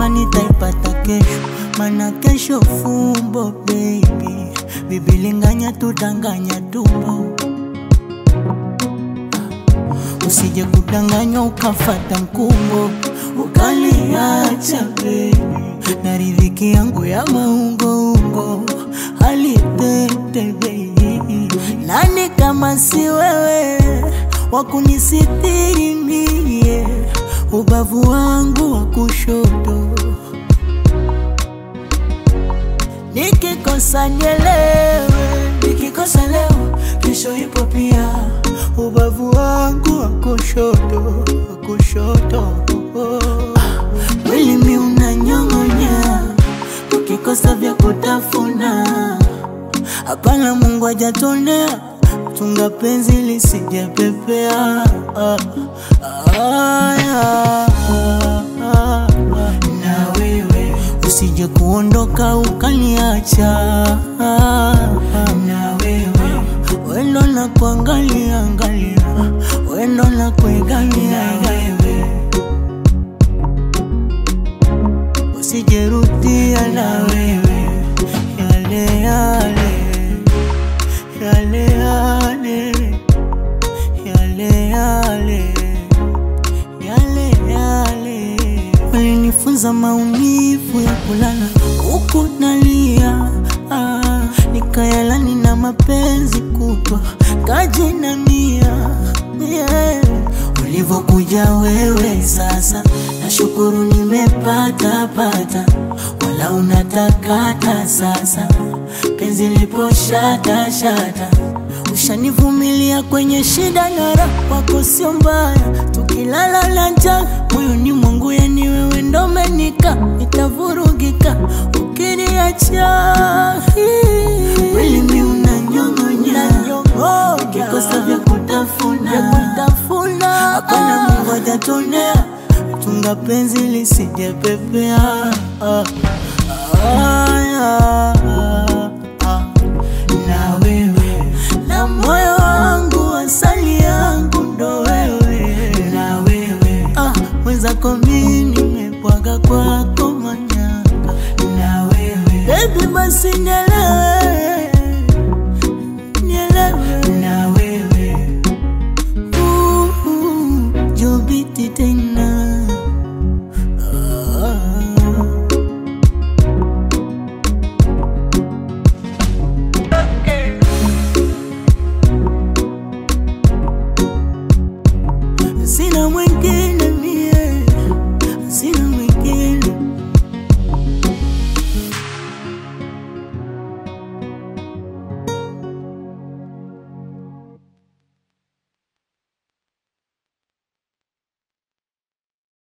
kama nitaipata kesho, mana kesho fumbo baby, bibilinganya tudanganya tumbo usije kudanganywa ukafata mkumbo ukaliacha baby, na riziki yangu ya maungoungo halitete baby, nani kama si wewe wakunisitiri mie, ubavu wangu wa kushoto nikikosa nielewe, nikikosa leo kesho ipo pia, ubavu wangu wa kushoto wa kushoto mwili mi unanyong'onya, ukikosa vya kutafuna hapana, Mungu hajatonea chunga penzi lisijepepea ah, ah, ah, ah, na wewe usije kuondoka ukaniacha na wewe wendo na kuangalia angalia wendo na kuegamia wewe usijerudia na wewe yale yale yale yale yale yale yale yale walinifunza maumivu ya kulala huku nalia ah, nikayalani na mapenzi kutwa kajinamia yeah. Ulivyokuja wewe sasa, nashukuru nimepata pata, wala unatakata sasa, penzi lipo shata shata, ushanivumilia kwenye shida na raha, wako sio mbaya, tukilala na njaa moyoni mwangu, yani wewe ndo menika, nitavurugika ukiniacha. Mwili mi unanyong'onya, ukikosa vya kutafuna hapana, Mungu hajatonea, chunga penzi lisijepepea. Ah, ah, ah, ah. Na wewe na moyo wangu, asali yangu ndo wewe, na wewe ah, mwenzako mi nimepwaga kwako manyanga, na wewe baby, basi nielewe, nielewe na wewe Uh, uh, jobiti tena Ah. sina mwingine